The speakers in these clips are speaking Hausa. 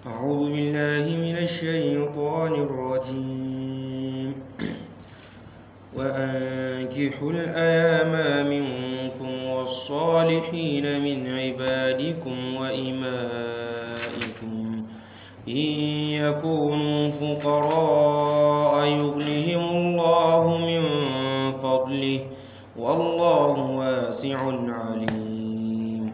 أعوذ بالله من الشيطان الرجيم وأنكحوا الأيام منكم والصالحين من عبادكم وإمائكم إن يكونوا فقراء يغنهم الله من فضله والله واسع عليم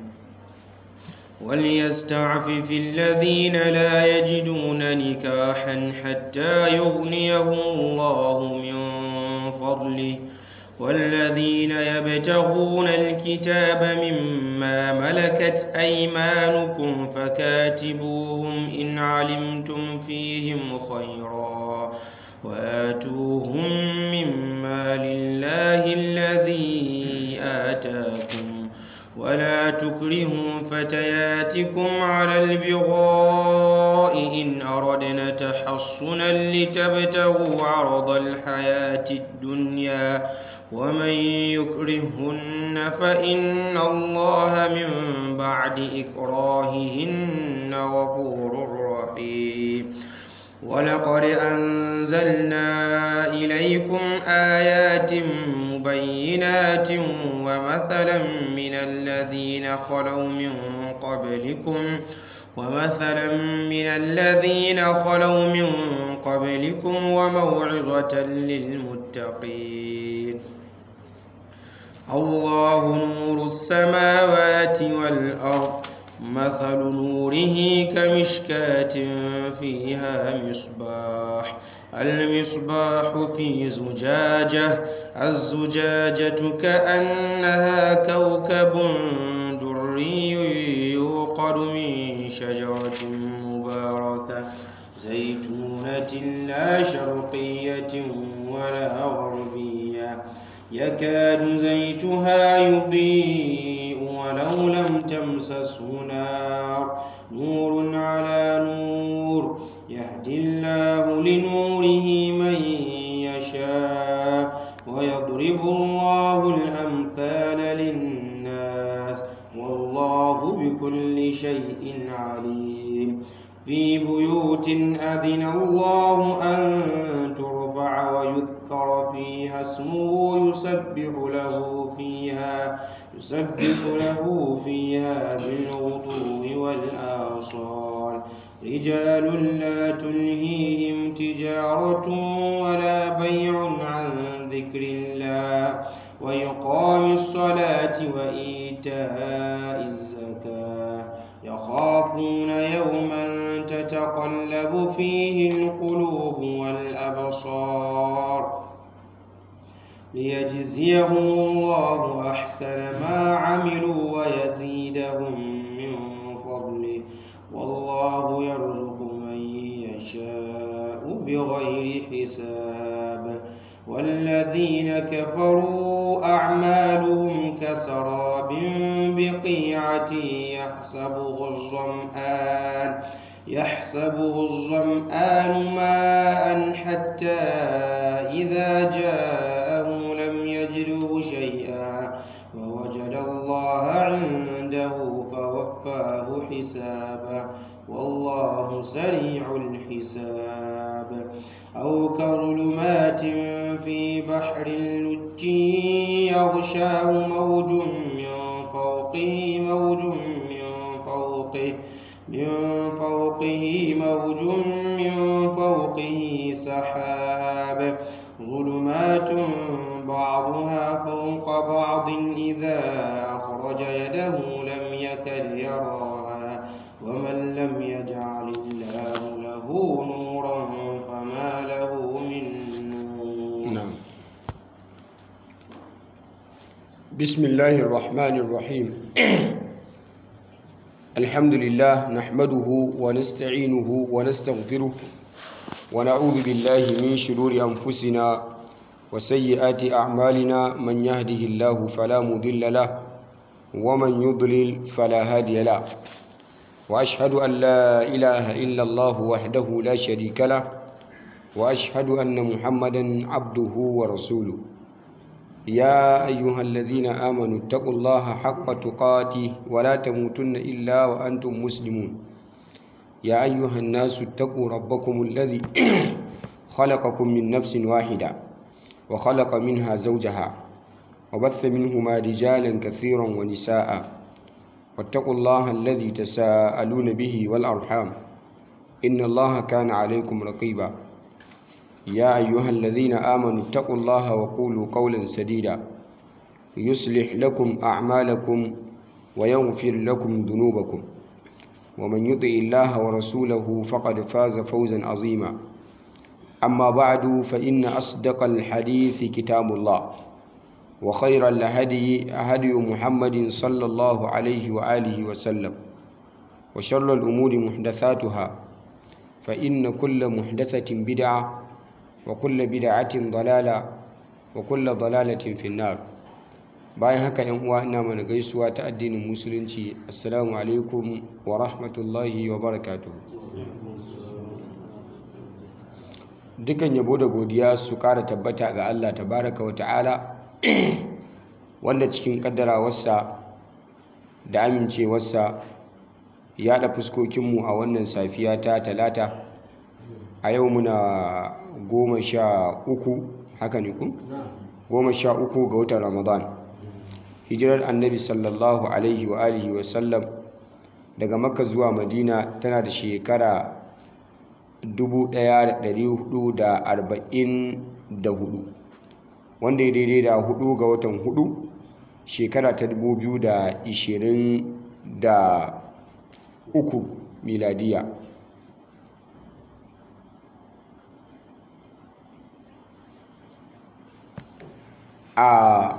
وليستعفف الذين لا يجدون نكاحا حتى يغنيهم الله من فضله والذين يبتغون الكتاب مما ملكت أيمانكم فكاتبوهم إن علمتم فيهم خيرا وآتوهم مما لله الذي آتاكم ولا تكرهوا فتياتكم على البغاء إن أردنا تحصنا لتبتغوا عرض الحياة الدنيا ومن يكرهن فإن الله من بعد إكراههن غفور رحيم ولقد أنزلنا إليكم آيات مبينات ومثلا من الذين خلوا من قبلكم ومثلا من الذين خلوا من قبلكم وموعظة للمتقين الله نور السماوات والأرض مثل نوره كمشكاة فيها مصباح المصباح في زجاجة الزجاجة كأنها كوكب دري يوقد من شجرة مباركة زيتونة لا شرقية ولا غربية يكاد زيتها يضيء ولو لم تمسسه نار نور على نور يهدي الله لنوره من يشاء ويضرب الله الأمثال للناس والله بكل شيء عليم في بيوت أذن الله أن ترفع ويذكر فيها اسمه يسبح له فيها يسبح له فيها بالغدو والآصال رجال لا تلهيهم تجارة ولا بيع عن ذكر الله ويقام الصلاة وإيتاء الزكاة يخافون يوما تتقلب فيه القلوب والأبصار ليجزيهم الله أحسن ما عملوا ويزيدهم من فضله والله يرزق من يشاء بغير حساب والذين كفروا أعمالهم كسراب بقيعة يحسبه الظمآن يحسبه الظمآن ماء حتى إذا جاءه لم يجده شيئا ووجد الله عنده فوفاه حسابه والله سريع الحساب أو كظلمات في بحر لج يغشاه موج من فوقه موج من فوقه من فوقه موج من فوقه سحاب ظلمات بعضها فوق بعض إذا أخرج يده لم يكد يراها ومن لم يجعل الله له نورا فما له من نور نعم بسم الله الرحمن الرحيم الحمد لله نحمده ونستعينه ونستغفره ونعوذ بالله من شرور أنفسنا وسيئات أعمالنا من يهده الله فلا مضل له ومن يضلل فلا هادي له وأشهد أن لا إله إلا الله وحده لا شريك له وأشهد أن محمدا عبده ورسوله يا أيها الذين آمنوا اتقوا الله حق تقاته ولا تموتن إلا وأنتم مسلمون يا أيها الناس اتقوا ربكم الذي خلقكم من نفس واحدة وخلق منها زوجها وبث منهما رجالا كثيرا ونساء واتقوا الله الذي تساءلون به والأرحام إن الله كان عليكم رقيبا يا أيها الذين آمنوا اتقوا الله وقولوا قولا سديدا يصلح لكم أعمالكم ويغفر لكم ذنوبكم ومن يطع الله ورسوله فقد فاز فوزا عظيما أما بعد فإن أصدق الحديث كتاب الله وخير الهدي هدي محمد صلى الله عليه وآله وسلم وشر الأمور محدثاتها فإن كل محدثة بدعة وكل بدعة ضلالة وكل ضلالة في النار bayan haka yan uwa ina mana gaisuwa ta addinin musulunci assalamu alaikum wa rahmatullahi wa barakatuh dukan yabo da godiya su kara tabbata ga Allah tabaraka wa ta'ala wanda cikin kaddarawarsa da amincewarsa ya da fuskokinmu a wannan safiya ta talata a yau muna goma sha uku haka ne ku? goma sha uku ga watan ramadan hijirar annabi sallallahu alaihi wa alihi wa sallam daga makka zuwa madina tana da shekara 1444 wanda ya daidai da hudu ga watan hudu shekara ta 2023 miladiya a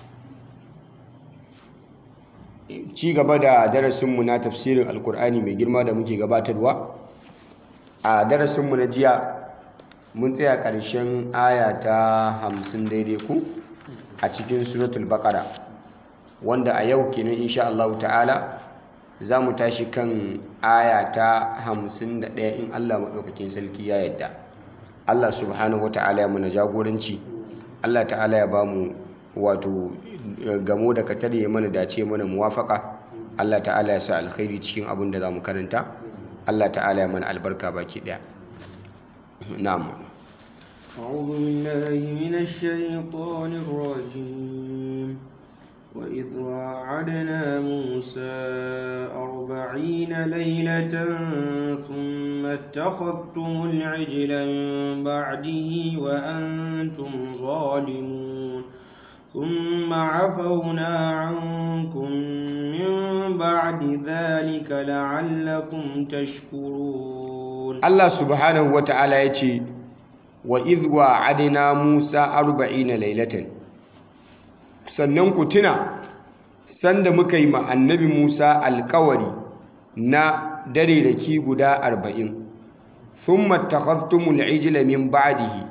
ci gaba da darasinmu na tafsirin alkur'ani mai girma da muke gabatarwa a darasinmu na jiya mun tsaya ƙarshen aya ta hamsin daidai ku a cikin suratul baƙara wanda a yau kenan insha Allah ta'ala za mu tashi kan aya ta hamsin da ɗaya in Allah maɗaukakin sarki ya yadda Allah subhanahu wa ta'ala ya muna jagoranci Allah ta'ala ya ba mu wato gamo da katar ya mana dace mana muwafaka Allah ta'ala ya sa alkhairi cikin abin da za mu karanta Allah ta'ala ya mana albarka baki daya na'am أعوذ بالله من الشيطان الرجيم وإذ واعدنا موسى أربعين ليلة ثم اتخذتم العجل من بعده وأنتم ظالمون ثم عفونا عنكم من بعد ذلك لعلكم تشكرون الله سبحانه وتعالى يتي وإذ وعدنا موسى أربعين ليلة sannan ku tuna sanda muka yi ma annabi Musa alkawari na dare da ki guda arba'in thumma takhadtumul ijla min ba'dihi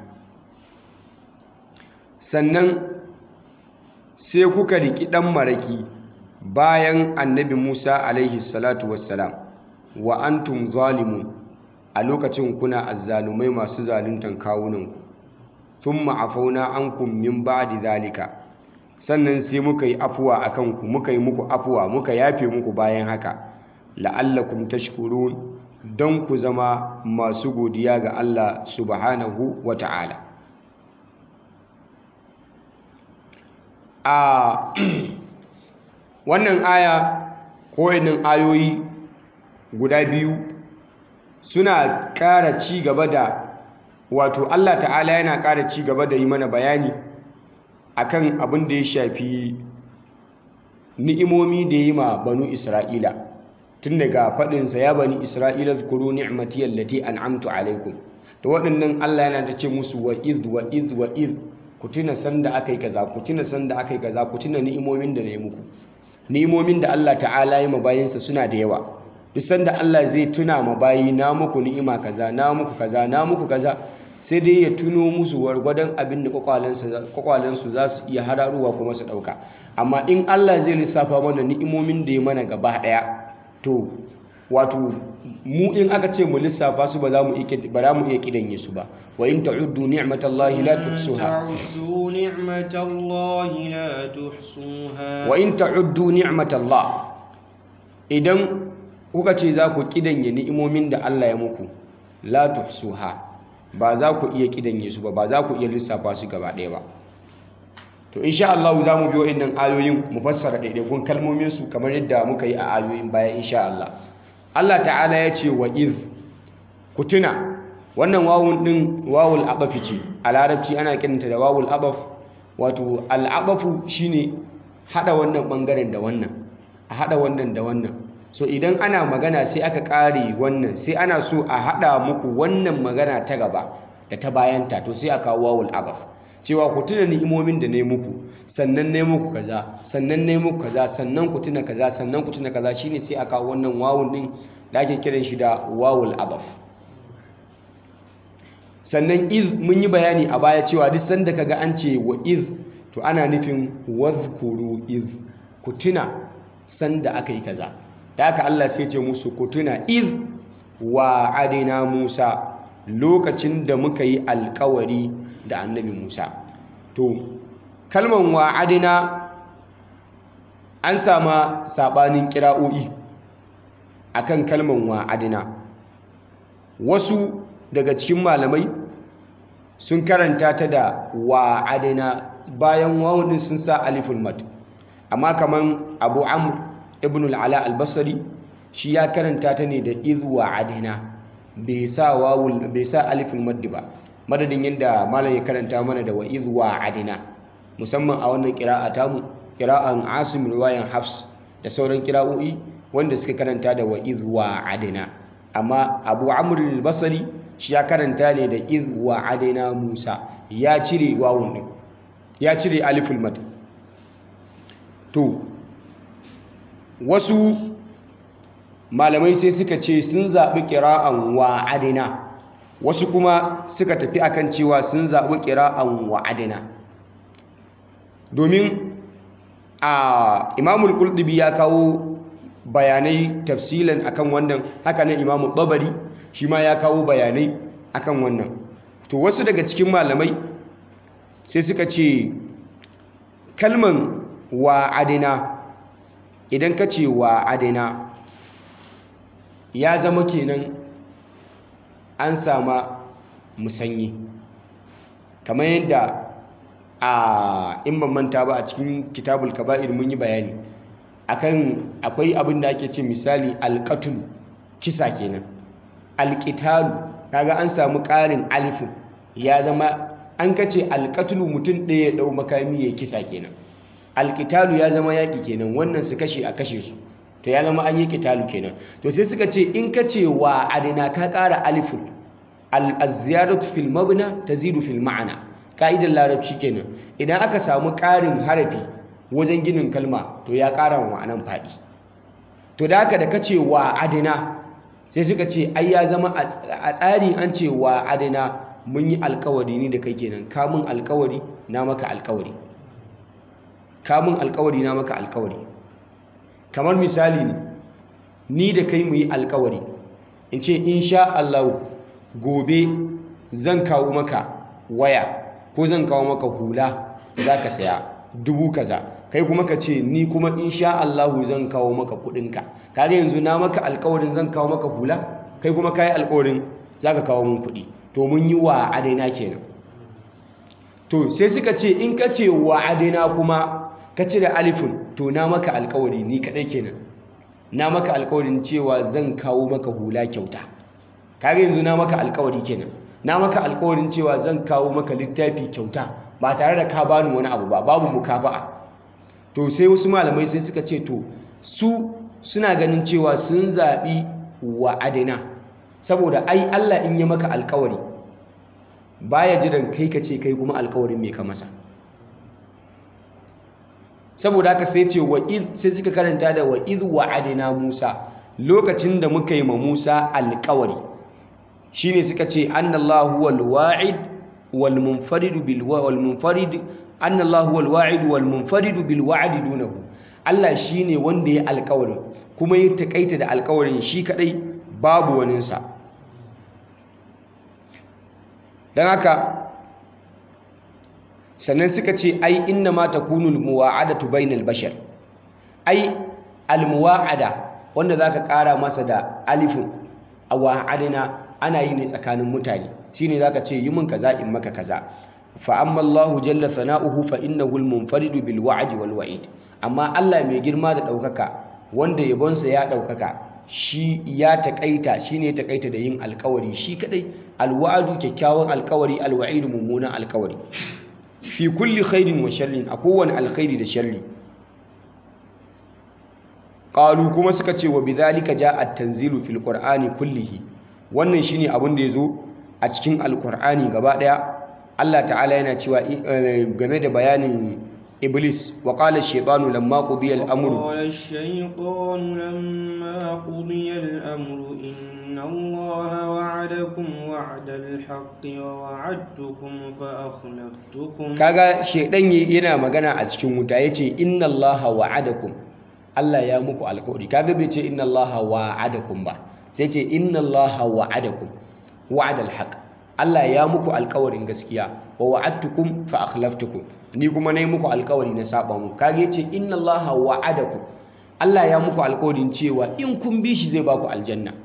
sannan sai kuka riki ɗan maraki bayan annabi Musa alaihi salatu wassalam wa antum zalimun a lokacin kuna azzalumai masu zaluntan kawunanku thumma afauna ankum min ba'di zalika sannan sai muka yi afuwa a kanku muka yi muku afuwa muka yafe muku bayan haka la'allakum tashkurun don ku zama masu godiya ga Allah subhanahu wa ta'ala a wannan aya ko ayoyi guda biyu suna ƙara ci gaba da wato Allah ta'ala yana ƙara ci gaba da yi mana bayani akan abin da ya shafi ni'imomi da yi ma banu Isra'ila tun daga faɗinsa ya bani Isra'ila zukuru ni'mati allati an'amtu alaikum to waɗannan Allah yana ta ce musu wa id wa id wa id ku tuna sanda aka yi kaza ku tuna sanda aka yi kaza ku tuna ni'imomin da na yi muku ni'imomin da Allah ta'ala ya ma bayinsa suna da yawa duk sanda Allah zai tuna ma bayi na muku ni'ima kaza na muku kaza na muku kaza sai dai ya tuno musu wargwadon abin da kwakwalensu za su iya hararuwa kuma su ɗauka amma in Allah zai lissafa mana ni'imomin da ya mana gaba ɗaya to wato mu in aka ce mu lissafa su ba za mu iya kidanye su ba wa in ta'uddu ni'matallahi la tuhsuha تعدوا نعمة الله لا تحصوها wa in ta'uddu ni'matallah idan kuka ce za ku kidanye ni'imomin da Allah ya muku la tuhsuha ba za ku iya kidanye su ba ba za ku iya lissafa su gaba ɗaya ba to insha Allah za mu bi wa'annan ayoyin mu fassara ɗaiɗaikun kalmomin su kamar yadda muka yi a ayoyin baya insha Allah Allah ta'ala ya ce wa iz ku tuna wannan wawun din wawul abafi ce a larabci ana kiranta da wawul abaf wato al'abafu shine hada wannan bangaren da wannan a hada wannan da wannan so idan ana magana sai aka kare wannan sai ana so a hada muku wannan magana ta gaba da ta bayanta to sai a kawo wawul abaf cewa ku tuna ni'imomin da ne muku sannan ne muku kaza sannan ne muku kaza sannan ku tuna kaza sannan ku tuna kaza shine sai a kawo wannan wawun din da ake kiran shi da wawul abaf sannan iz mun yi bayani a baya cewa duk sanda kaga an ce wa iz to ana nufin wadhkuru iz ku tuna sanda aka yi kaza da haka Allah sai ce musu ku tuna iz wa adina Musa lokacin da muka yi alkawari da annabi Musa to kalman wa adina an sama sabanin kira'o'i akan kalman wa adina wasu daga cikin malamai sun karanta ta da wa adina bayan wawun sun sa aliful mad amma kaman abu amr ibn al-ala al-basri shi ya karanta ta ne da iz wa adina bai sa wawul bai sa aliful mad ba madadin yadda malam ya karanta mana da wa iz wa adina musamman a wannan qira'a tamu qira'an asim riwayan hafs da sauran qira'o'i wanda suka karanta da wa iz wa adina amma abu amr al-basri shi ya karanta ne da iz wa adina musa ya cire wawun din ya cire aliful mad to wasu malamai sai suka ce sun zaɓi ƙira'an wa adina wasu kuma suka tafi akan cewa sun zaɓi ƙira'an wa adina domin a imamul ƙulɗubi ya kawo bayanai tafsilan akan wannan haka nan imamul ɓabari shi ma ya kawo bayanai akan wannan to wasu daga cikin malamai sai suka ce kalman wa adina idan ka ce wa adina ya zama kenan an sama musanyi kamar yadda a in ban manta ba a cikin kitabul kaba'ir mun yi bayani akan akwai abin da ake ce misali alƙatul kisa kenan alƙitalu kaga an samu ƙarin alifin ya zama an kace alƙatulu mutum ɗaya ya ɗau makami ya kisa kenan alƙitalu ya zama yaƙi kenan wannan su kashe a kashe su to ya zama an yi ƙitalu kenan to sai suka ce in ka ce wa adina ka ƙara alifun al-ziyaratu fil mabna tazidu fil ma'ana ka'idar larabci kenan idan aka samu ƙarin harafi wajen ginin kalma to ya ƙara wa ma'anan faɗi to da haka da ka ce wa adina sai suka ce ai ya zama a tsari an ce wa adina mun yi alkawari ni da kai kenan kamun alkawari na maka alkawari kamun alkawari na maka alkawari kamar misali ne ni da kai mu yi alkawari in ce insha Allah gobe zan kawo maka waya ko zan kawo maka hula za ka saya dubu kaza kai kuma ka ce ni kuma insha Allah zan kawo maka kudinka kaga yanzu na maka alkawarin zan kawo maka hula kai kuma kai alkawarin za ka kawo mun kudi to mun yi wa adaina kenan to sai suka ce in ka ce wa adaina kuma ka cire alifin to na maka alkawari ni kadai kenan na maka alkawarin cewa zan kawo maka hula kyauta kaga yanzu na maka alkawari kenan na maka alkawarin cewa zan kawo maka littafi kyauta ba tare da ka bani wani abu ba babu mukafa'a to sai wasu malamai sai suka ce to su suna ganin cewa sun zaɓi wa adina saboda ai Allah in ya maka alkawari baya jiran kai ka ce kai kuma alkawarin mai ka masa saboda haka sai ce wa sai suka karanta da wa iz wa'adina Musa lokacin da muka yi ma Musa alkawari shine suka ce annallahu wal wa'id wal munfarid bil wal munfarid annallahu wal wa'id wal munfarid bil wa'd dunahu Allah shine wanda ya alkawarin kuma ya takaita da alkawarin shi kadai babu waninsa dan haka sannan suka ce ai inna ma takunu almuwa'adatu bainal bashar ai almuwa'ada wanda zaka ƙara masa da alifin a wa'adna ana yi ne tsakanin mutane shine zaka ce yi min kaza in maka kaza fa amma Allah jalla sana'uhu fa innahu al-munfaridu bil wa'd wal wa'id amma Allah mai girma da ɗaukaka wanda yabonsa ya ɗaukaka shi ya taƙaita shine ya taƙaita da yin alƙawari shi kadai alwa'du kyakkyawan alƙawari alwa'idu mummunan alƙawari fi kulli khairin wa sharrin a kowane alkhairi da sharri qalu kuma suka ce wa bidhalika ja'a at-tanzilu fil qur'ani kullihi wannan shine abin da yazo a cikin alqur'ani gaba daya Allah ta'ala yana cewa game da bayanin iblis wa qala ash-shaytanu lamma qudiya al-amru قال الشيطان لما قضي الأمر إن الله وعدكم وعد الحق ووعدتكم فأخلفتكم kaga shedan yana magana a cikin wuta yace inna allaha wa'adakum Allah ya muku alƙawari kaga bai ce inna allaha wa'adakum ba sai ce inna allaha wa'adakum wa'adal haqq Allah ya muku alƙawarin gaskiya wa wa'adtukum fa akhlaftukum ni kuma nayi muku alƙawari na saba muku kaga yace inna allaha wa'adakum Allah ya muku alƙawarin cewa in kun bi shi zai baku aljanna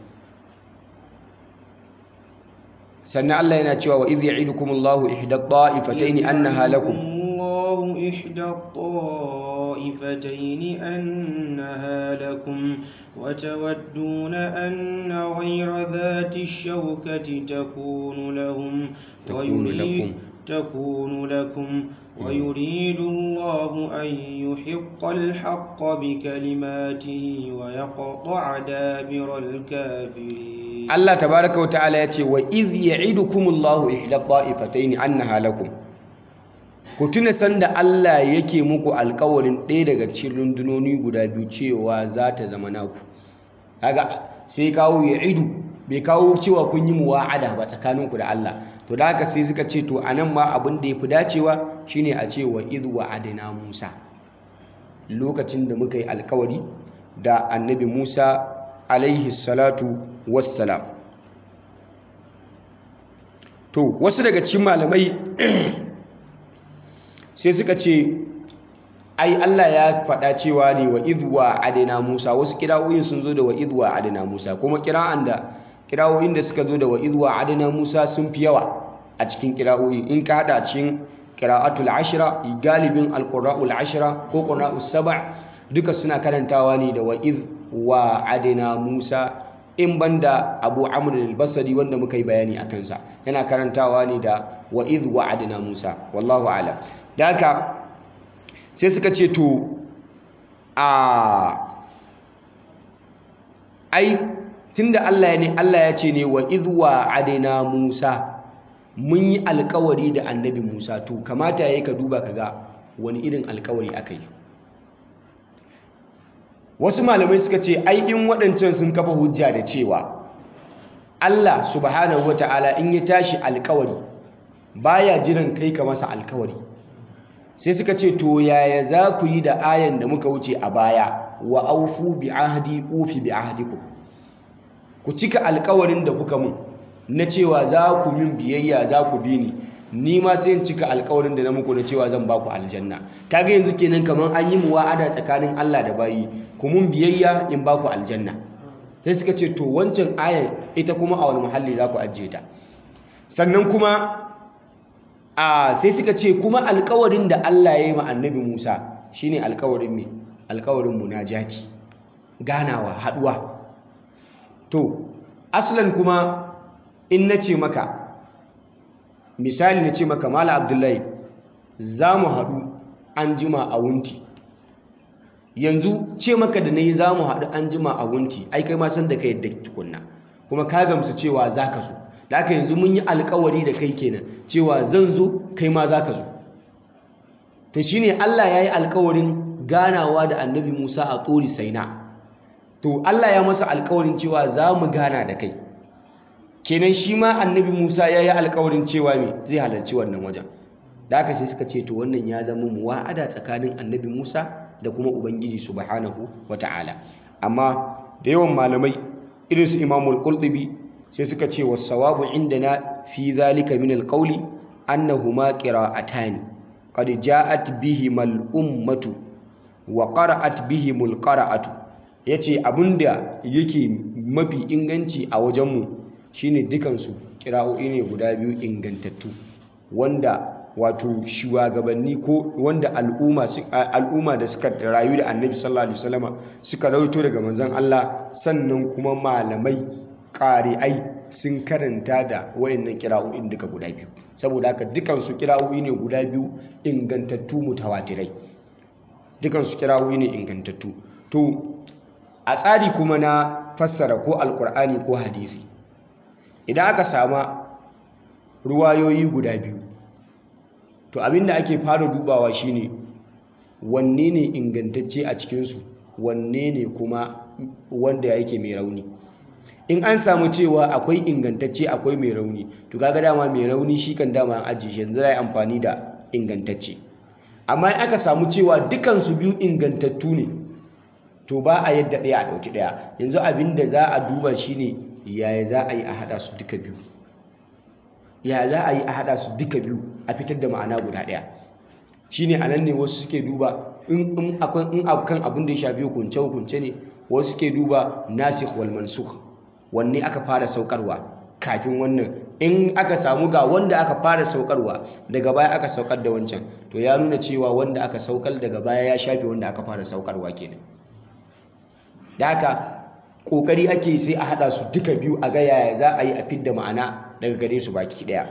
sannan Allah yana cewa wa idh ya'idukumullahu ihda ta'ifatayn annaha lakum الله إحدى الطائفتين أنها لكم وتودون أن غير ذات الشوكة تكون لهم تكون ويريد لكم. تكون لكم ويريد الله أن يحق الحق بكلماته ويقطع دابر الكافرين Allah tabaraka wa ta'ala ya ce wa iz ya'idukumullahu ihda ta'ifatayn annaha lakum ku tuna sanda Allah yake muku alkawarin ɗaya daga cikin rundunoni guda biyu cewa za ta zama naku kaga sai kawo ya'idu bai kawo cewa kun yi muwa'ada ba tsakaninku da Allah to da haka sai suka ce to anan ma abin da yafi dacewa shine a ce wa iz wa'adna Musa lokacin da muka yi alkawari da annabi Musa alaihi salatu wassalam to wasu daga cikin malamai sai suka ce ai Allah ya faɗa cewa ne wa idwa adina Musa wasu kirawoyin sun zo da wa idwa adina Musa kuma kira'an da kirawoyin da suka zo da wa idwa adina Musa sun fi yawa a cikin kirawoyi in ka hada cikin qira'atul ashra galibin alqura'ul ashra ko qura'us sab' duka suna karantawa ne da wa id wa adina Musa in banda Abu Amr al-Basri wanda muka yi bayani a kansa yana karantawa ne da wa id wa adina Musa wallahu a'lam da haka sai suka ce to a ai tunda Allah ne Allah ya ce ne wa id wa adina Musa mun yi alkawari da annabi Musa to kamata yayi ka duba kaga wani irin alkawari aka yi wasu malamai suka ce ai in waɗancan sun kafa hujja da cewa Allah subhanahu wata'ala in ya tashi alkawari baya jiran kai ka masa alkawari sai suka ce to yaya za ku yi da ayan da muka wuce a baya wa aufu bi ahdi ufi bi ahdikum ku cika alkawarin da kuka mun na cewa za ku min biyayya za ku bi ni ni ma sai in cika alkawarin da na muku na cewa zan baku aljanna kaga yanzu kenan kaman an yi muwa'ada tsakanin Allah da bayi ku mun biyayya in baku aljanna sai suka ce to wancan ayan ita kuma a wani muhalli za ku ajiye ta sannan kuma a sai suka ce kuma alkawarin da Allah ya yi ma annabi Musa shine alkawarin me alkawarin munajati ganawa haduwa to aslan kuma in nace maka misali na ce maka mala abdullahi za mu haɗu an jima a wunti yanzu ce maka da na yi za mu haɗu an jima a wunti ai kai ma san da ka yadda tukunna kuma ka gamsu cewa za ka zo da aka yanzu mun yi alkawari da kai kenan cewa zan zo kai ma za ka zo to shine Allah ya yi alkawarin ganawa da annabi Musa a tsori saina to Allah ya masa alkawarin cewa za mu gana da kai kenan shi ma annabi Musa ya yi alkawarin cewa me zai halarci wannan wajen da aka sai suka ce to wannan ya zama muwa'ada tsakanin annabi Musa da kuma Ubangiji subhanahu wata'ala amma da yawan malamai irin su Imamul Qurtubi sai suka ce was-sawabu indana fi zalika min al-qawli annahuma qira'atani qad ja'at bihima al-ummatu wa qara'at bihimul qira'atu yace abinda yake mafi inganci a wajenmu shine dukansu kira'o'i ne guda biyu ingantattu wanda wato shugabanni ko wanda al'umma al'umma da suka rayu da annabi sallallahu alaihi wasallama suka rawaito daga manzon Allah sannan kuma malamai ƙari'ai sun karanta da wayannan kira'o'in duka guda biyu saboda haka dukansu kira'o'i ne guda biyu ingantattu mutawatirai dukansu kira'o'i ne ingantattu to a tsari kuma na fassara ko alkur'ani ko hadisi idan aka sama ruwayoyi guda biyu to abinda ake fara dubawa shine wanne ne ingantacce a cikinsu wanne ne kuma wanda yake mai rauni in an samu cewa akwai ingantacce akwai mai rauni to kaga dama mai rauni shi kan dama an ajiye shi yanzu zai amfani da ingantacce amma in aka samu cewa dukansu biyu ingantattu ne to ba a yadda ɗaya a ɗauki ɗaya yanzu abin da za a duba shine yaya za a yi a haɗa su duka biyu yaya za a yi a haɗa su duka biyu a fitar da ma'ana guda ɗaya shine a nan ne wasu suke duba in akwai in akan abin da ya shafi hukunce hukunce ne wasu suke duba nasikh wal mansukh wanne aka fara saukarwa kafin wannan in aka samu ga wanda aka fara saukarwa daga baya aka saukar da wancan to ya nuna cewa wanda aka saukar daga baya ya shafe wanda aka fara saukarwa kenan da haka kokari ake sai a hada su duka biyu a ga yaya za a yi a fidda ma'ana daga gare su baki daya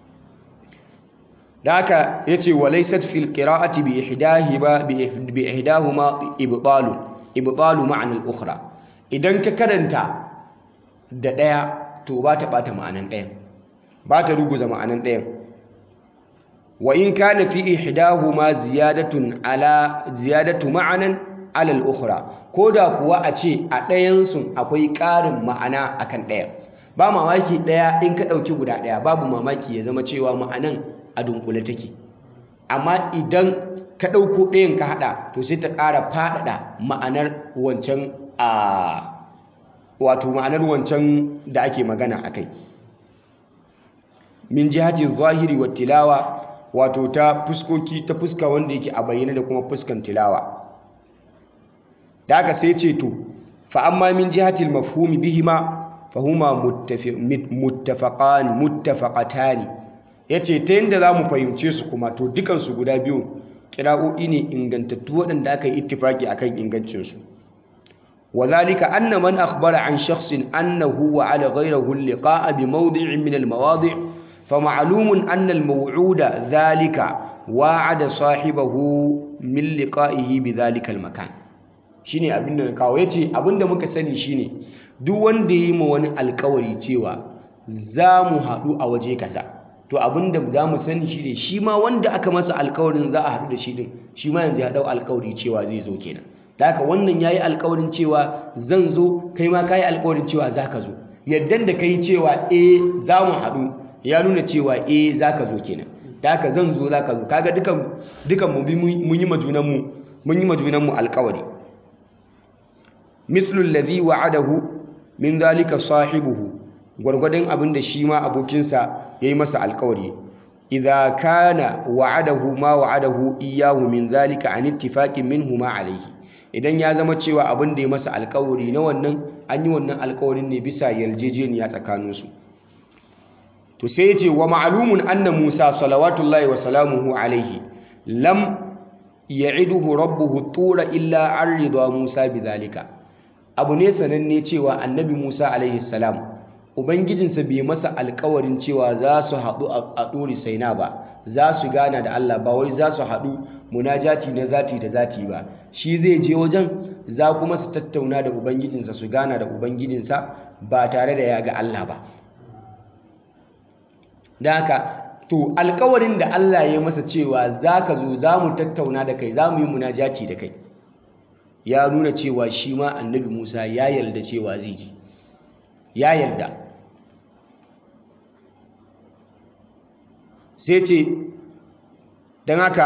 da haka yace walaysat fil qira'ati bi ihdahiba bi ihdahuma ibtalu ibtalu ma'na al-ukhra idan ka karanta da ɗaya to ba ta ɓata ma'anan ɗayan ba ta ruguza ma'anan ɗayan wa in kana fi ihdahuma ziyadatun ala ziyadatu ma'anan ala al-ukhra koda kuwa a ce a ɗayan sun akwai ƙarin ma'ana akan ɗayan ba mamaki ɗaya in ka ɗauki guda ɗaya babu mamaki ya zama cewa ma'anan a dunkule take amma idan ka ɗauko ɗayan ka haɗa to sai ta ƙara faɗaɗa ma'anar wancan a wato ma'anar wancan da ake magana a kai min jihati zahiri wa tilawa wato ta fuskoki ta fuska wanda yake a bayyana da kuma fuskan tilawa da aka sai ce to fa amma min jihati mafhumi bihima fa huma muttafaqan muttafaqatani yace ta yanda zamu fahimce su kuma to dukan su guda biyu kira'o'i ne ingantattu waɗanda aka yi ittifaki akan ingancin su وذلك أن من أخبر عن شخص أنه وعلى غيره اللقاء بموضع من المواضع فمعلوم أن الموعود ذلك وعد صاحبه من لقائه بذلك المكان shine abin da kawo yace abin da muka sani shine duk wanda yi ma wani alkawari cewa za mu haɗu a waje kaza to abin da za mu sani shine shi ma wanda aka masa alkawarin za a haɗu da shi din shi ma yanzu ya ɗau alkawari cewa zai zo kenan da haka wannan ya yi alkawarin cewa zan zo kai ma ka yi alkawarin cewa za ka zo yaddan da ka yi cewa e za mu haɗu ya nuna cewa e za ka zo kenan da haka zan zo za ka zo kaga dukan mu bi mun yi majunanmu mun yi majunanmu alkawari mislul ladhi wa'adahu min zalika sahibuhu gwargwadon abin da shi ma abokinsa ya yi masa alkawari idza kana wa'adahu ma wa'adahu iyyahu min zalika an ittifaqin minhu ma alayhi idan ya zama cewa abin da ya masa alkawari na wannan an yi wannan alkawarin ne bisa yarjejeniya tsakaninsu to sai ya ce wa ma'alumun anna musa salawatullahi wa salamuhu alaihi lam ya'iduhu rabbuhu tura illa an ridwa musa bidhalika abu ne sananne cewa annabi musa alaihi salam ubangijinsa bai masa alkawarin cewa za su haɗu a ɗori saina ba za su gana da allah ba wai za su haɗu munajati na zati da zati ba shi zai je wajen za kuma su tattauna da ubangijinsa su gana da ubangijinsa ba tare da ya ga Allah ba da haka to alkawarin da Allah ya masa cewa za ka zo za mu tattauna da kai za mu yi munajati da kai ya nuna cewa shi ma annabi Musa ya yarda cewa zai ji ya yarda sai ce don haka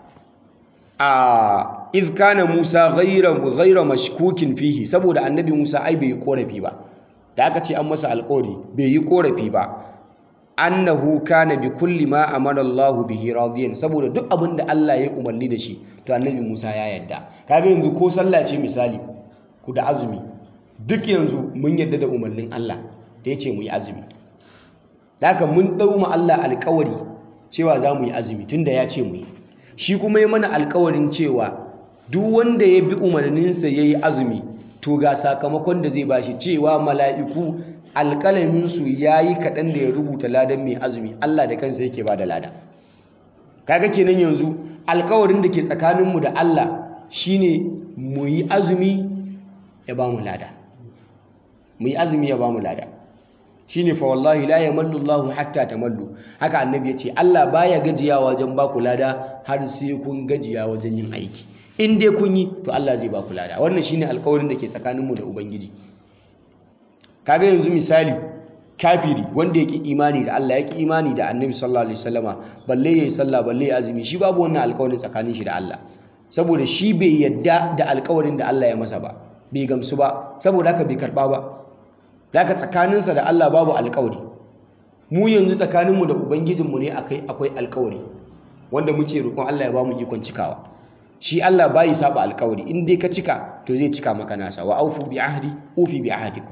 a izkana Musa gaira mashkukin fihi saboda annabi Musa ai bai yi korafi ba da aka ce an masa alkawari bai yi korafi ba annahu kana bi kulli ma amara Allahu bihi radiyan saboda duk abin da Allah ya umarni da shi to annabi Musa ya yarda kaga yanzu ko sallah ce misali ku da azumi duk yanzu mun yarda da umarnin Allah da ya ce mu yi azumi da haka mun ɗau ma Allah alkawari cewa za mu yi azumi tunda ya ce mu yi shi kuma ya mana alkawarin cewa duk wanda ya bi umarninsa ya yi azumi to ga sakamakon da zai bashi cewa mala'iku alƙalaminsu ya yi kaɗan da ya rubuta ladan mai azumi Allah da kansa yake ba da lada kaga kenan yanzu alkawarin da ke tsakaninmu da Allah shine mu yi azumi ya ba mu lada mu yi azumi ya ba mu lada shine fa wallahi la yamallu Allah hatta tamallu haka annabi yace Allah baya gajiya wajen ba ku lada har sai kun gajiya wajen yin aiki in dai kun yi to Allah zai ba ku lada wannan shine alƙawarin da ke tsakaninmu da ubangiji kaga yanzu misali kafiri wanda yake imani da Allah yake imani da annabi sallallahu alaihi wasallama balle yayi sallah balle yayi azumi shi babu wannan alƙawarin tsakanin shi da Allah saboda shi bai yadda da alƙawarin da Allah ya masa ba bai gamsu ba saboda haka bai karba ba daga tsakaninsa da Allah babu alkawari mu yanzu tsakaninmu da ubangijinmu ne akai akwai alkawari wanda muke roƙon Allah ya bamu ikon cikawa shi Allah bai saba alkawari in dai ka cika to zai cika maka nasa wa aufu bi ahdi ufi bi ahdikum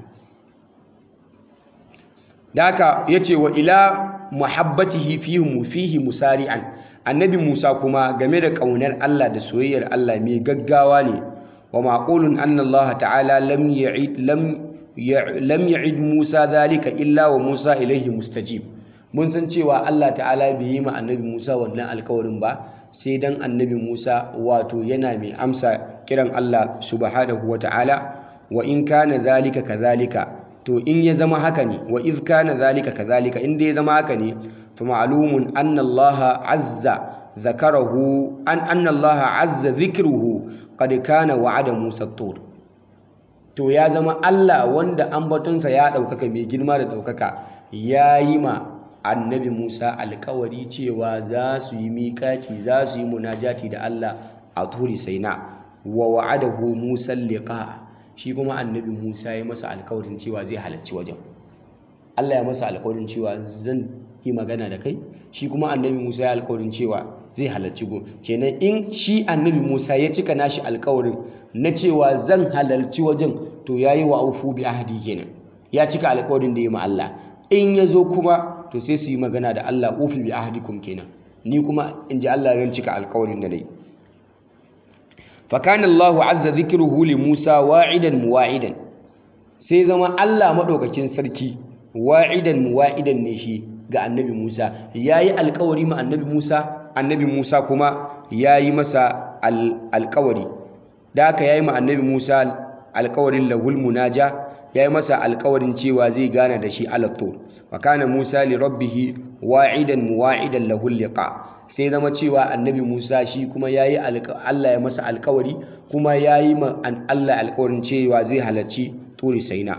daka yace wa ila muhabbatihi fihi fihi musari'an annabi Musa kuma game da kaunar Allah da soyayyar Allah mai gaggawa ne wa maqulun anna Allah ta'ala lam ya'id lam lam ya'id Musa zalika illa wa Musa ilaihi mustajib mun san cewa Allah ta'ala bai yi ma annabi Musa wannan alkawarin ba sai dan annabi Musa wato yana mai amsa kiran Allah subhanahu wa ta'ala wa in kana zalika kadhalika to in ya zama haka ne wa iz kana zalika kadhalika in dai ya zama haka ne fa ma'lumun anna Allah azza zakarahu an anna Allah azza dhikruhu qad kana wa'ada Musa tur to ya zama Allah wanda ambatonsa ya ɗaukaka mai girma da ɗaukaka ya yi ma annabi Musa alkawari cewa za su yi miƙaci za su yi munajati da Allah a turi saina wa wa'adahu Musa liqa shi kuma annabi Musa ya masa alkawarin cewa zai halarci wajen Allah ya masa alkawarin cewa zan yi magana da kai shi kuma annabi Musa ya alkawarin cewa zai halarci gun kenan in shi annabi Musa ya cika nashi alkawarin na cewa zan halarci wajen to yayi wa aufu bi ahdi kenan ya cika alkawarin da ya ma Allah in ya zo kuma to sai su yi magana da Allah ufi bi ahdikum kenan ni kuma in ji Allah zan cika alkawarin da nayi fa kana Allahu azza dhikruhu li Musa wa'idan muwa'idan sai zama Allah madaukakin sarki wa'idan muwa'idan ne shi ga annabi Musa yayi alkawari ma annabi Musa annabi Musa kuma yayi masa alkawari da haka yayi ma annabi Musa alkawarin lahul munaja yayi masa alkawarin cewa zai gana da shi alattur wa kana Musa li rabbih wa'idan muwa'idan lahul liqa sai zama cewa annabi Musa shi kuma yayi Allah ya masa alkawari kuma yayi ma Allah alkawarin cewa zai halarci turi saina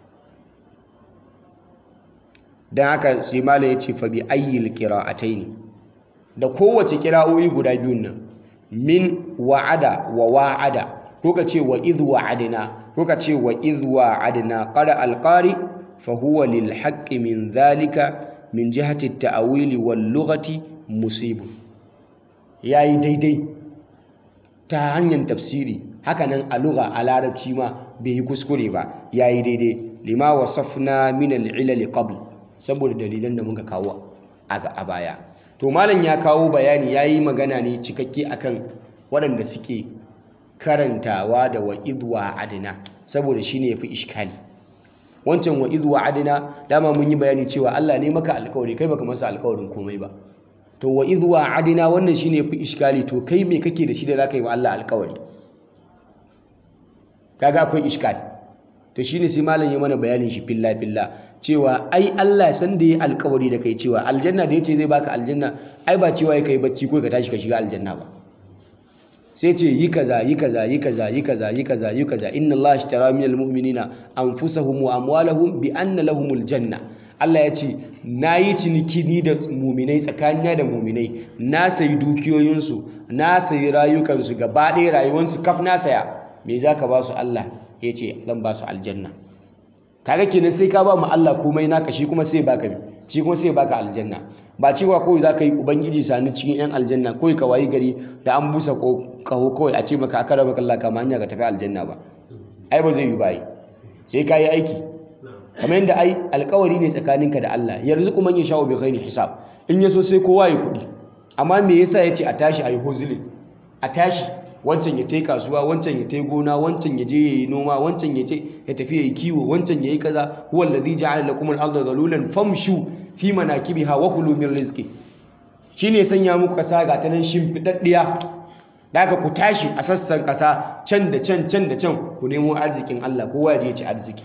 dan haka sai malai ya ce fa bi ayyil qira'ataini da kowace kira'o'i guda biyun nan min wa'ada wa wa'ada ko ka ce wa idh wa'adna ko ka ce wa idh wa'adna qara alqari fa huwa lil haqqi min dhalika min jihati at-ta'wil wal lughati musib yayi daidai ta hanyar tafsiri hakanan a lugha a larabci ma bai yi kuskure ba yayi daidai lima wasafna min al-ilal qabl saboda dalilan da muka kawo a baya to malam ya kawo bayani yayi magana ne cikakke akan waɗanda suke karantawa da wa'id adina saboda shine yafi iskali wancan wa'id adina dama mun yi bayani cewa Allah ne maka alƙawari kai baka masa alƙawarin komai ba to wa'id adina wannan shine yafi iskali to kai me kake da shi da zaka yi wa Allah alƙawari kaga akwai iskali to shine sai malam ya mana bayanin shi filla filla cewa ai Allah san da yi alƙawari da kai cewa aljanna da yace zai baka aljanna ai ba cewa kai bacci ko ka tashi ka shiga aljanna ba sai ce yi kaza yi kaza yi kaza yi kaza yi kaza yi kaza inna Allah ashtara minal mu'minina anfusahum wa amwalahum bi anna lahumul janna Allah ya ce na yi ciniki ni da muminai tsakanina da muminai na sayi dukiyoyinsu na sayi rayukansu gaba ɗaya rayuwansu kaf na saya me za ka ba su Allah ya ce zan ba su aljanna kaga kenan sai ka ba mu Allah komai naka shi kuma sai baka shi kuma sai baka aljanna ba cewa kawai za ka yi ubangiji sani cikin 'yan aljanna kawai ka wayi gari da an busa kaho kawai a ce maka aka raba kalla kama hanya ka tafi aljanna ba ai ba zai yi ba sai ka yi aiki kamar yadda ai alkawari ne tsakaninka da Allah yanzu kuma ya sha'u bi ghairi hisab in yaso sai kowa ya kuɗi amma me yasa yace a tashi ayi hozulin a tashi wancan ya tai kasuwa wancan ya tai gona wancan ya je yayi noma wancan ya ce ya tafi yayi kiwo wancan yayi kaza huwa allazi ja'ala lakum al-ardha dhalulan famshu fi manakibiha wa kulu min rizqi shine sanya muku kasa ga ta nan shimfidaddiya da aka ku tashi a sassan kasa can da can can da can ku nemo arzikin Allah kowa ya je ya ci arziki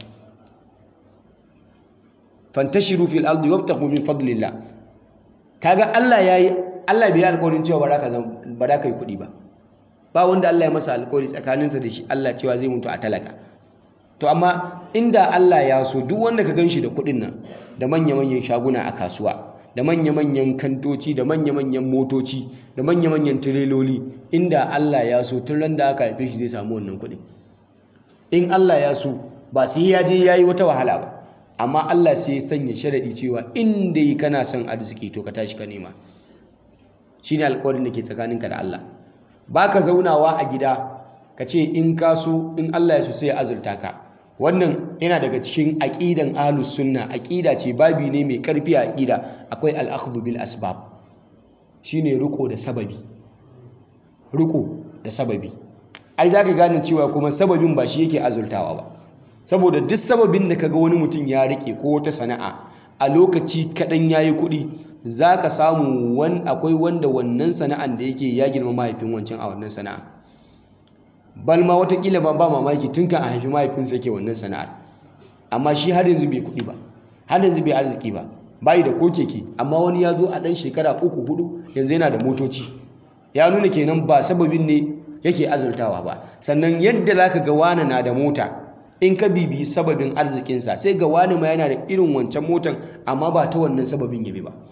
fantashiru fil ardi wabtaghu min fadlillah kaga Allah yayi Allah bai alƙawarin cewa ba za ka ba za ka yi kuɗi ba ba wanda Allah ya masa alƙawari tsakaninsa da shi Allah cewa zai mutu a talaka to amma inda Allah ya so duk wanda ka ganshi da kuɗin nan da manya-manyan shaguna a kasuwa da manya-manyan kantoci da manya-manyan motoci da manya-manyan tireloli inda Allah ya so tun ran da aka haife shi zai samu wannan kuɗin in Allah ya so ba sai ya je yayi wata wahala ba amma Allah sai ya sanya sharadi cewa in dai kana son arziki to ka tashi ka nema shine alƙawarin da ke tsakaninka da Allah baka zaunawa a gida ka ce in ka so in Allah ya so sai ya azurta ka wannan yana daga cikin aqidan ahlus sunna aqida ce babi ne mai karfi a aqida akwai al-akhdhu bil asbab shine riko da sababi riko da sababi ai zaka gane cewa kuma sababin ba shi yake azurtawa ba saboda duk sababin da kaga wani mutum ya rike ko wata sana'a a lokaci kadan yayi kuɗi zaka samu wan akwai wanda wannan sana'an da yake ya girma mahaifin wancan a wannan sana'a bal ma watakila ba ba mamaki tun kan a haifi mahaifinsa yake wannan sana'ar amma shi har yanzu bai kuɗi ba har yanzu bai arziki ba bayi da ko keke amma wani ya zo a ɗan shekara uku hudu yanzu yana da motoci ya nuna kenan ba sababin ne yake azurtawa ba sannan yadda za ka ga wani na da mota in ka bibiyi sababin arzikinsa sai ga wani ma yana da irin wancan motan amma ba ta wannan sababin yabi ba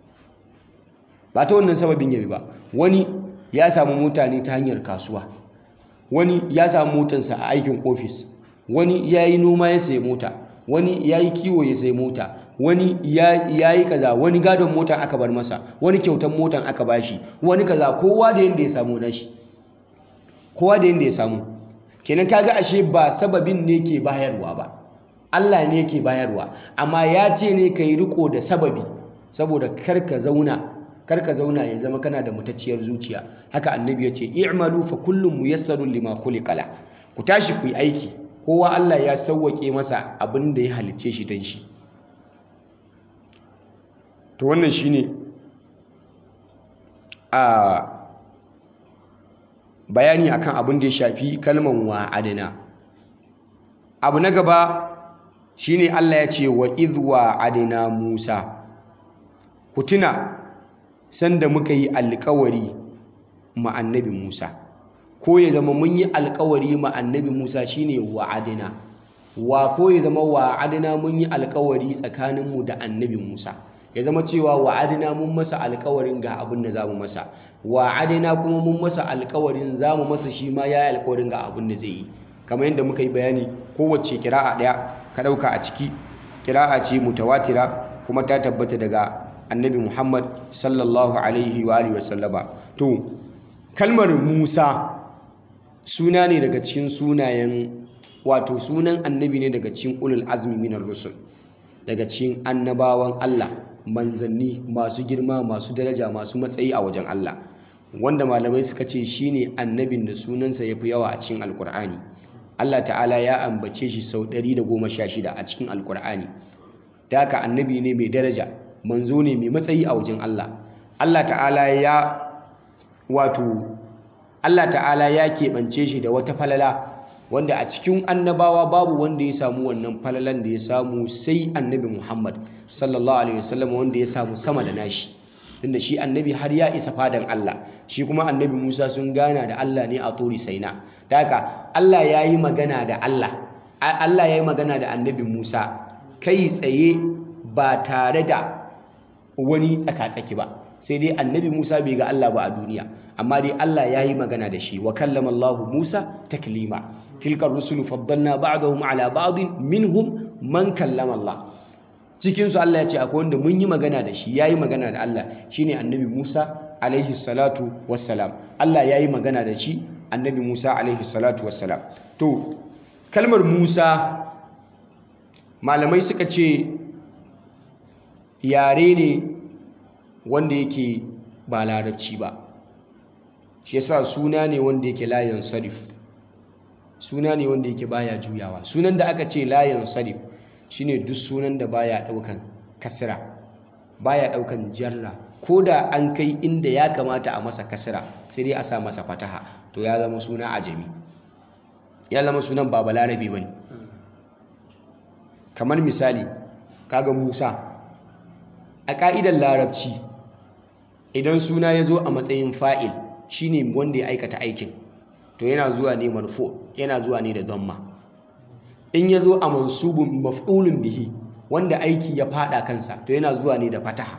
ba ta wannan sababin yabi ba wani ya samu mota ne ta hanyar kasuwa wani ya samu motansa a aikin ofis wani ya yi noma ya sayi mota wani ya yi kiwo ya sayi mota wani ya yi kaza wani gadon motan aka bar masa wani kyautan motan aka bashi wani kaza kowa da yadda ya samu nashi kowa da yadda ya samu kenan kaga ashe ba sababin ne ke bayarwa ba Allah ne ke bayarwa amma ya ce ne ka yi riko da sababi saboda kar ka zauna kar ka zauna ya zama kana da mutacciyar zuciya haka annabi ya ce i'malu fa kullum muyassarun lima khuliqa la ku tashi ku yi aiki kowa Allah ya sauwake masa abin da ya halicce shi dan shi to wannan shine a bayani akan abin da ya shafi kalman wa'adina abu na gaba shine Allah ya ce wa idh wa'adina Musa ku tuna sanda muka yi alkawari ma annabi Musa ko ya zama mun yi alkawari ma annabi Musa shine wa'adina wa ko ya zama wa'adina mun yi alkawari tsakaninmu da annabi Musa ya zama cewa wa'adina mun masa alkawarin ga abin da zamu masa wa'adina kuma mun masa alkawarin zamu masa shi ma ya yi alkawarin ga abin da zai yi kamar yadda muka yi bayani kowace kira'a ɗaya ka ɗauka a ciki kira'a ce mutawatira kuma ta tabbata daga annabi Muhammad sallallahu alaihi wa alihi wasallama to kalmar Musa suna ne daga cikin sunayen wato sunan annabi ne daga cikin ulul azmi minar rusul daga cikin annabawan Allah manzanni masu girma masu daraja masu matsayi a wajen Allah wanda malamai suka ce shine annabin da sunansa yafi yawa a cikin alkur'ani Allah ta'ala ya ambace shi sau 116 a cikin alkur'ani da haka annabi ne mai daraja manzo ne mai matsayi a wajen Allah Allah ta'ala ya wato Allah ta'ala ya keɓance shi da wata falala wanda a cikin annabawa babu wanda ya samu wannan falalan da ya samu sai annabi Muhammad sallallahu alaihi wasallam wanda ya samu sama da nashi tunda shi annabi har ya isa fadan Allah shi kuma annabi Musa sun gana da Allah ne a turi saina da haka Allah ya yi magana da Allah Allah ya yi magana da annabi Musa kai tsaye ba tare da wani tsakatsaki ba sai dai annabi Musa bai ga Allah ba a duniya amma dai Allah ya yi magana da shi wa kallama Allah Musa taklima tilka rusulu faddalna ba'dahum ala ba'din minhum man kallama Allah cikin su Allah ya ce akwai wanda mun yi magana da shi yayi magana da Allah shine annabi Musa alaihi salatu wassalam Allah yayi magana da shi annabi Musa alaihi salatu wassalam to kalmar musa malamai suka ce yare ne wanda yake ba larabci ba shi yasa suna ne wanda yake layan sarif suna ne wanda yake baya juyawa sunan da aka ce layan sarif shine duk sunan da baya daukan kasra baya daukan jarra ko da an kai inda ya kamata a masa kasra sai dai a sa masa fataha to ya zama suna ajami ya zama sunan ba balarabe bane kamar misali kaga Musa a ka'idar larabci idan suna ya zo a matsayin fa'il shine wanda ya aikata aikin to yana zuwa ne marfu yana zuwa ne da dhamma in ya zo a mansubun maf'ulun bihi wanda aiki ya fada kansa to yana zuwa ne da fataha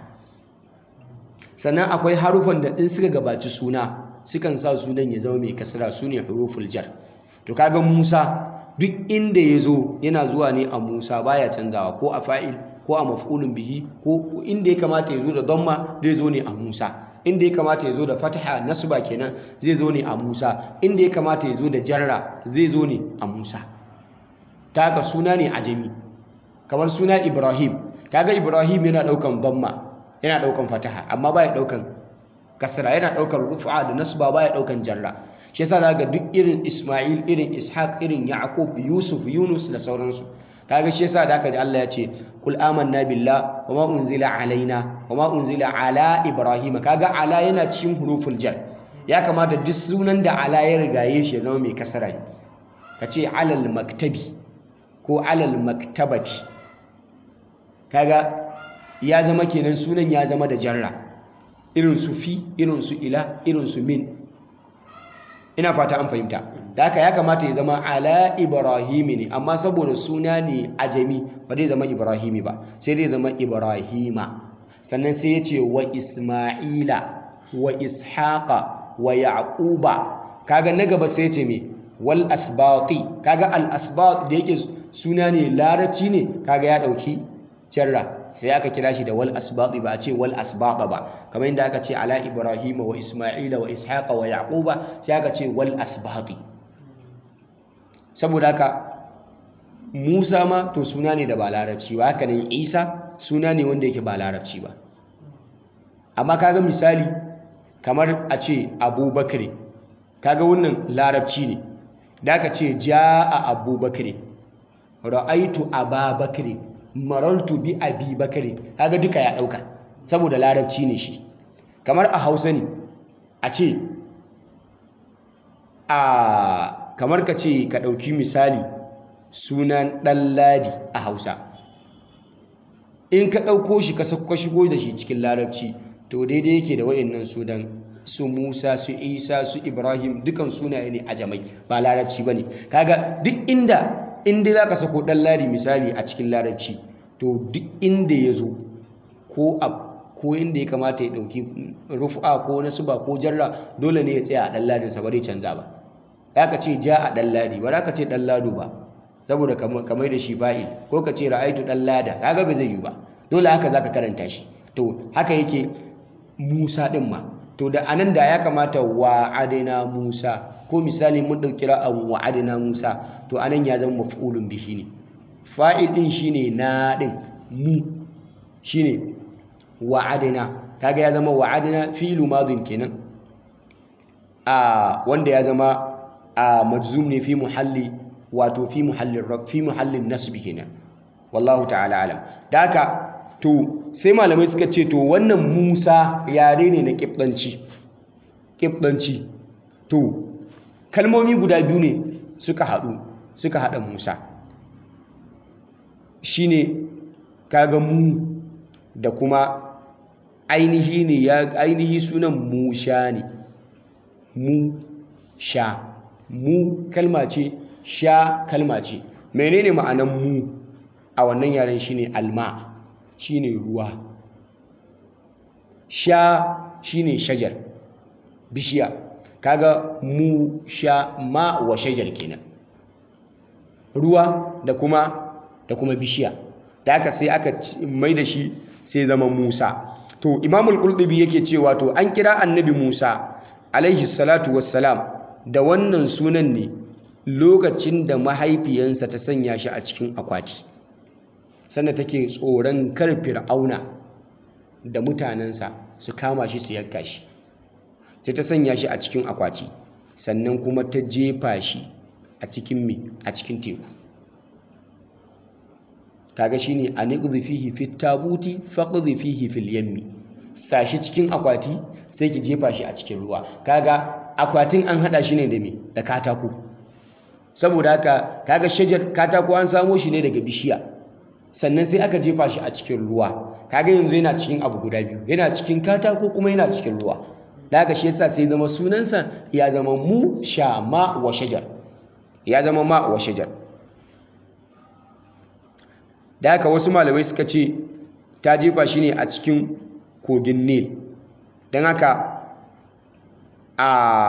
sannan akwai harufan da in suka gabaci suna sukan sa sunan ya zama mai kasra su ne huruful jar to kaga Musa duk inda ya zo yana zuwa ne a Musa baya canzawa ko a fa'il ko a maf'ulun bihi ko inda ya kamata ya zo da dhamma zai zo ne a Musa inda ya kamata ya zo da fataha nasba kenan zai zo ne a Musa inda ya kamata ya zo da jarra zai zo ne a Musa ta haka suna ne ajami kamar suna Ibrahim kaga Ibrahim yana daukan dhamma yana daukan fataha amma baya daukan kasra yana daukan rufa da nasba baya daukan jarra shi yasa zaka duk irin Isma'il irin Ishaq irin Yaqub Yusuf Yunus da sauransu kaga shi yasa da aka ji Allah ya ce kul amanna billah wama unzila alaina wama unzila ala ibrahima kaga ala yana cikin huruful jar ya kamata duk sunan da ala ya rigaye shi ya zama mai kasara ne kace alal maktabi ko alal maktabati kaga ya zama kenan sunan ya zama da jarra irin su fi irin su ila irin su min ina fata an fahimta da haka ya kamata ya zama ala ibrahimi ne amma saboda suna ne ajami ba zai zama ibrahimi ba sai dai zama ibrahima sannan sai ya ce wa isma'ila wa ishaqa wa yaquba kaga na gaba sai ya ce me wal asbaqi kaga al asbaq da yake suna ne larabci ne kaga ya dauki jarra sai aka kira shi da wal asbaqi ba a ce wal asbaqa ba kamar yadda aka ce ala ibrahima wa isma'ila wa ishaqa wa yaquba sai aka ce wal asbaqi saboda haka Musa ma to suna ne da ba larabci ba haka nan Isa suna ne wanda yake ba larabci ba amma kaga misali kamar a ce Abubakar kaga wannan larabci ne da aka ce jaa Abubakar ra'aitu Ababakar marartu bi Abi Bakar kaga duka ya dauka saboda larabci ne shi kamar a Hausa ne a ce a kamar ka ce ka ɗauki misali sunan ɗanladi a hausa in ka ɗauko shi ka shigo da shi cikin larabci to daidai yake da wa'annan sunan su musa su isa su ibrahim dukan sunaye ne a jamai ba larabci ba ne kaga duk inda inda za ka sako ɗanladi misali a cikin larabci to duk inda ya zo ko a ko inda ya kamata ya ɗauki rufa ko nasuba ko jarra dole ne ya tsaya a ɗanladinsa ba zai canza ba ya ka ce ja a ɗan ladi ba za ka ce ɗan lado ba saboda kamar da shi fa'il ko ka ce ra'aitu ɗan lada kaga ba zai yi ba dole haka za ka karanta shi to haka yake musa ɗin ma to da anan da ya kamata wa adina musa ko misali mun ɗauki ra'an wa adina musa to anan ya zama maf'ulun bihi ne fa'il ɗin shine na ɗin mu shine wa adina kaga ya zama wa adina fi'lu madin kenan a wanda ya zama a majzum ne fi muhalli wato fi muhallin fi muhallin nasbi kenan wallahu ta'ala alam da haka to sai malamai suka ce to wannan Musa yare ne na kibdanci kibdanci to kalmomi guda biyu ne suka haɗu suka haɗa Musa shine kaga mu da kuma ainihi ne ya ainihi sunan Musha ne mu sha mu kalma ce sha kalma ce menene ma'anan mu a wannan yaren shine alma shine ruwa sha shine shajar bishiya kaga mu sha ma wa shajar kenan ruwa da kuma da kuma bishiya da aka sai aka mai da shi sai zama Musa to Imamul Qurtubi yake cewa to an kira Annabi Musa alaihi salatu wassalam da wannan sunan ne lokacin da mahaifiyansa ta sanya shi a cikin akwati sannan take tsoron kar fir'auna da mutanensa su kama shi su yanka shi sai ta sanya shi a cikin akwati sannan kuma ta jefa shi a cikin mi a cikin teku kaga shine aniqdhi fihi fit tabuti faqdhi fihi fil yammi sashi cikin akwati sai ki jefa shi a cikin ruwa kaga akwatin an hada shi ne da me da katako saboda haka kaga shajar katako an samo shi ne daga bishiya sannan sai aka jefa shi a cikin ruwa kaga yanzu yana cikin abu guda biyu yana cikin katako kuma yana cikin ruwa da haka shi yasa sai zama sunansa ya zama mu sha ma wa shajar ya zama ma wa shajar da haka wasu malamai suka ce ta jefa shi ne a cikin kogin nil don haka a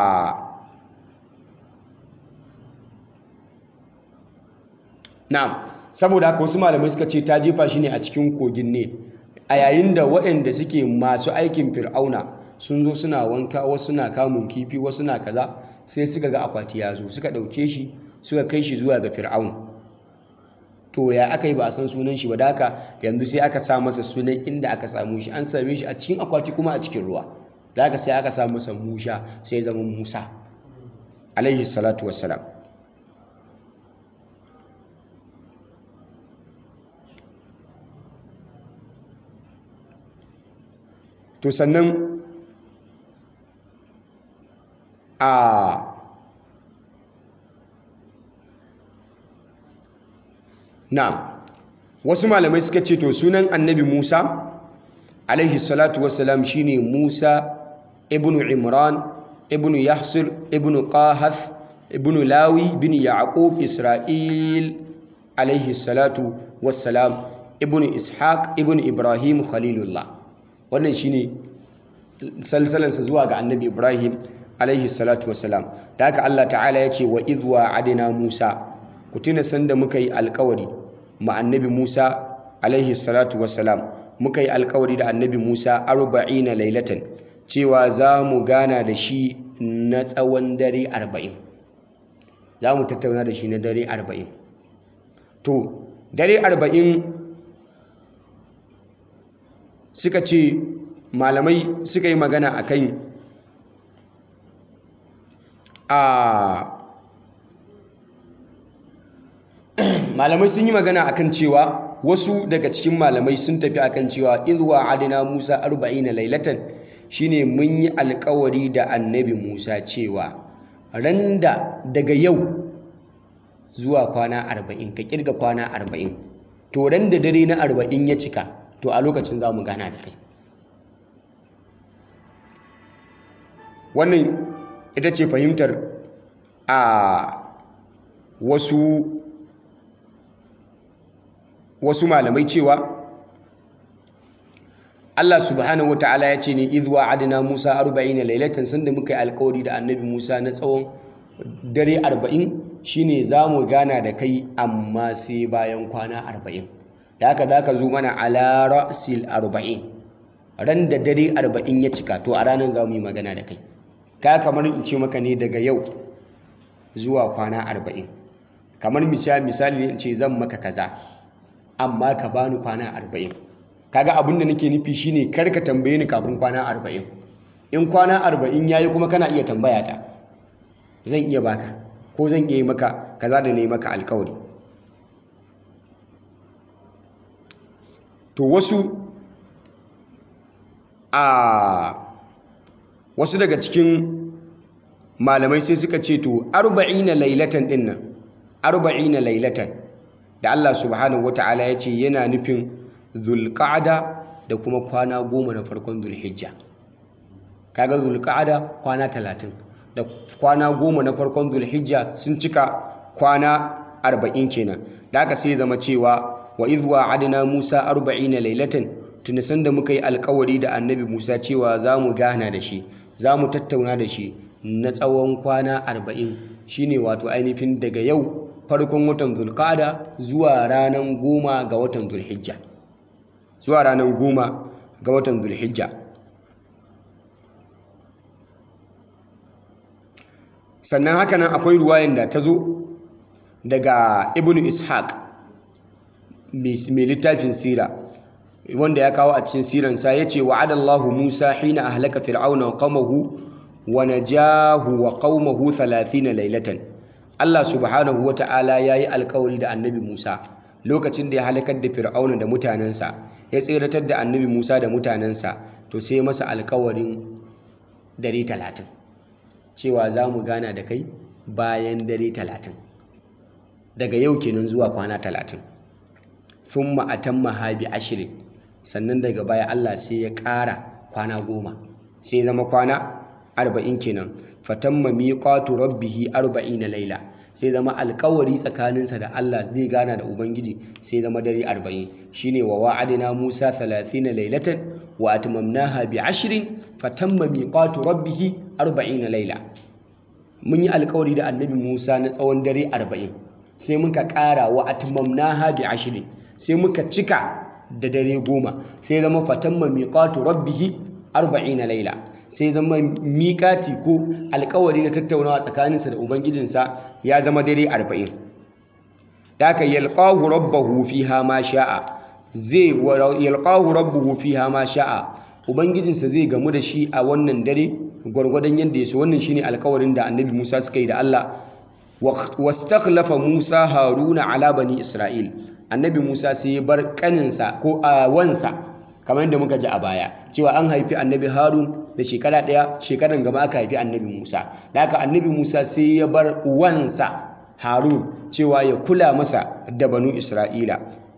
na'am saboda haka wasu malamai suka ce ta jefa shi ne a cikin kogin nil a yayin da waɗanda suke masu aikin fir'auna sun zo suna wanka wasu suna kamun kifi wasu suna kaza sai suka ga akwati ya zo suka ɗauke shi suka kai shi zuwa ga fir'aun to ya aka yi ba a san sunan shi ba da haka yanzu sai aka sa masa sunan inda aka samu shi an same shi a cikin akwati kuma a cikin ruwa da haka sai aka sa masa musha sai ya zama musa alaihi salatu wassalam to sannan a na wasu malamai suka ce to sunan annabi musa alaihi salatu wassalam shine musa ibnu imran ibnu yahsir ibnu qahath ibnu lawi bin yaqub isra'il alaihi salatu wassalam ibnu ishaq ibnu ibrahim khalilullah wannan shine salsalansa zuwa ga annabi ibrahim alaihi salatu wassalam da haka allah ta'ala ya ce wa idwa adina musa ku tuna sanda muka yi alkawari ma annabi musa alaihi salatu wassalam muka yi alkawari da annabi musa arba'ina lailatan cewa za mu gana da shi na tsawon dare arba'in za mu tattauna da shi na dare arba'in to dare arba'in suka ce malamai suka yi magana a kan a malamai sun yi magana akan cewa wasu daga cikin malamai sun tafi akan cewa izwa adina musa arba'ina lailatan shine mun yi alkawari da annabi musa cewa randa daga yau zuwa kwana arba'in ka kirga kwana arba'in to randa dare na arba'in ya cika to a lokacin za mu gana da kai wannan ita ce fahimtar a wasu wasu malamai cewa Allah subhanahu wata'ala ya ce ne idwa adina Musa 40 lailatan sanda muka yi alkawari da annabi Musa na tsawon dare 40 shine zamu gana da kai amma sai bayan kwana 40 da haka zaka zo mana ala ra'sil 40 ran da dare 40 ya cika to a ranar zamu yi magana da kai ka kamar in ce maka ne daga yau zuwa kwana 40 kamar misali misali in ce zan maka kaza amma ka bani kwana 40 kaga abin da nake nufi shine kar ka tambaye ni kafin kwana 40 in kwana 40 yayi kuma kana iya tambaya ta zan iya baka ko zan iya yi maka kaza da nayi maka alkawari to wasu a wasu daga cikin malamai sai suka ce to 40 lailatan dinnan 40 lailatan da Allah subhanahu wata'ala ya ce yana nufin zulqa'ada da kuma kwana goma na farkon zulhijja kaga zulqa'ada kwana talatin da kwana goma na farkon zulhijja sun cika kwana arba'in kenan da aka sai zama cewa wa idwa adana musa arba'ina lailatan tuni sanda muka yi alkawari da annabi musa cewa za mu gana da shi za mu tattauna da shi na tsawon kwana arba'in shine wato ainihin daga yau farkon watan zulqa'ada zuwa ranar goma ga watan zulhijja zuwa ranar goma ga watan zulhijja sannan haka nan akwai ruwayan da ta zo daga ibnu ishaq mai littafin sira wanda ya kawo a cikin siransa ya ce wa'adallahu musa hina ahlaka fir'auna wa qaumahu wa najahu wa qaumahu 30 laylatan Allah subhanahu wata'ala yayi alkawari da annabi Musa lokacin da ya halakar da fir'auna da mutanensa ya tseratar da annabi Musa da mutanensa to sai masa alkawarin dare talatin cewa za mu gana da kai bayan dare talatin daga yau kenan zuwa kwana talatin sun ma'atan mahabi ashirin sannan daga baya Allah sai ya ƙara kwana goma sai zama kwana arba'in kenan fatan mamiƙatu rabbihi arba'ina laila sai zama alkawari tsakaninsa da Allah zai gana da Ubangiji sai zama dare arba'in shine wa wa'adina Musa 30 lailatan wa atmamnaha bi ashrin fatamma miqatu rabbih 40 laila mun yi alkawari da annabi Musa na tsawon dare arba'in sai muka ƙara wa atmamnaha bi ashrin sai muka cika da dare goma sai zama fatamma miqatu rabbih 40 laila sai zama miƙati ko alkawari na tattaunawa tsakaninsa da ubangijinsa ya zama dare arba'in da aka yalƙahu rabbahu fiha ma sha'a zai yalƙahu rabbahu fiha ma sha'a ubangijinsa zai gamu da shi a wannan dare gwargwadon yadda ya so wannan shine alkawarin da annabi Musa suka yi da Allah wastakhlafa Musa Haruna ala bani Isra'il annabi Musa sai ya bar kaninsa ko a wansa kamar yadda muka ji a baya cewa an haifi annabi Harun da shekara ɗaya shekaran gaba aka haifi annabi Musa da haka annabi Musa sai ya bar wansa Harun cewa ya kula masa da banu Isra'ila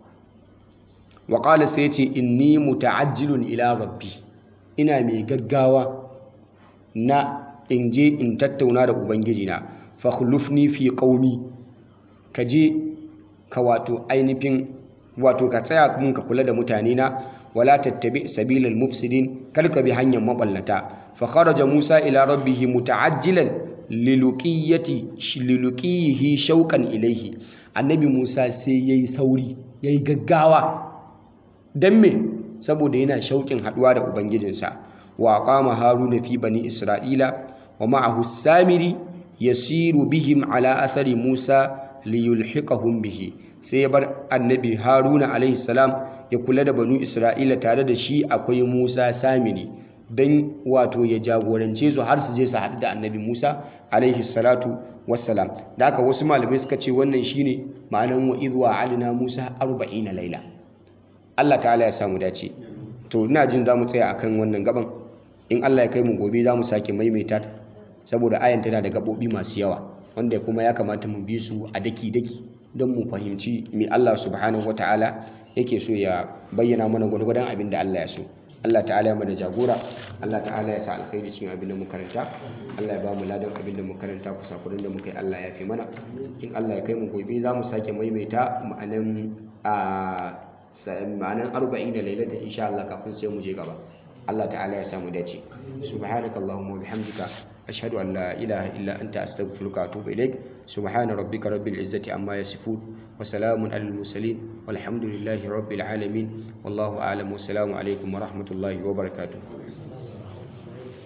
wa qala sai ce inni muta'ajjilun ila rabbi ina mai gaggawa na in je in tattauna da ubangijina fakhlufni fi qaumi ka je ka wato ainihin wato ka tsaya mun ka kula da mutane na wala tattabi sabilal mufsidin kar ka bi hanyar maballata fa kharaja musa ila rabbih muta'ajjilan liluqiyati liluqihi shauqan ilayhi annabi musa sai yayi sauri yayi gaggawa dan me saboda yana shauƙin haduwa da ubangijinsa wa qama haruna fi bani isra'ila wa ma'ahu samiri yasiru bihim ala athari musa liyulhiqahum bihi sai ya bar annabi haruna alaihi salam ya kula da banu isra'ila tare da shi akwai musa samiri don wato ya jagorance su har su je su haɗu da annabi musa alaihi salatu wassalam da haka wasu malamai suka ce wannan shine ma'anan wa idwa alina musa arba'ina laila allah ta'ala ya samu dace to ina jin za mu tsaya akan wannan gaban in allah ya kai mu gobe za mu sake maimaita saboda ayan tana da gaɓoɓi masu yawa wanda kuma ya kamata mu bi su a daki-daki don mu fahimci me Allah subhanahu wata'ala yake so ya bayyana mana gwargwadon abin da Allah ya so Allah ta'ala ya mana jagora Allah ta'ala ya sa alkhairi cikin abin da mu karanta Allah ya ba mu ladan abin da mu karanta kusa kudin da muka yi Allah ya fi mana in Allah ya kai mu gobe za mu sake maimaita ma'anan a ma'anan arba'in da lailata insha Allah kafin sai mu je gaba Allah ta'ala ya samu dace subhanakallahumma wa bihamdika أشهد أن لا إله إلا أنت أستغفرك وأتوب إليك سبحان ربك رب العزة عما يصفون وسلام على المرسلين والحمد لله رب العالمين والله أعلم والسلام عليكم ورحمة الله وبركاته